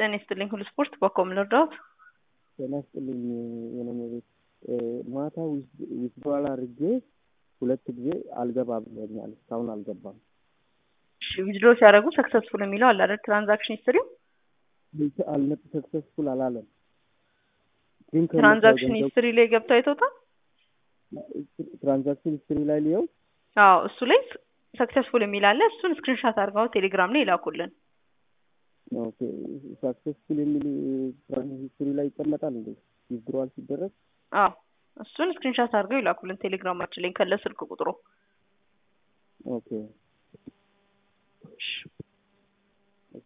ጤና ይስጥልኝ ሁሉ ስፖርት በኮም ልርዳዎት? ጤና ይስጥልኝ የኔ ቤት ማታ ዊዝድሮዋል አድርጌ ሁለት ጊዜ አልገባም ብሎኛል። እስካሁን አልገባም። እሺ ዊዝድሮ ሲያደርጉ ሰክሰስፉል የሚለው አለ አይደል? ትራንዛክሽን ሂስትሪው አልነት ሰክሰስፉል አላለም። ግን ከነሱ ትራንዛክሽን ገንዘብ- ሂስትሪ ላይ ገብተው አይተውታል? ትራንዛክሽን ሂስትሪ ላይ ሊየው አዎ እሱ ላይ ሰክሰስፉል የሚል አለ። እሱን ስክሪንሻት አድርገው ቴሌግራም ላይ ይላኩልን። ኦኬ ሳክሰስፉል የሚል ትራንዛክሽን ሂስትሪ ላይ ይቀመጣል እንዴ? ዊዝድሮዋል ሲደረግ አዎ እሱን ስክሪንሻት አድርገው ይላኩልን ቴሌግራማችን ላይ ከለ ስልክ ቁጥሩ። ኦኬ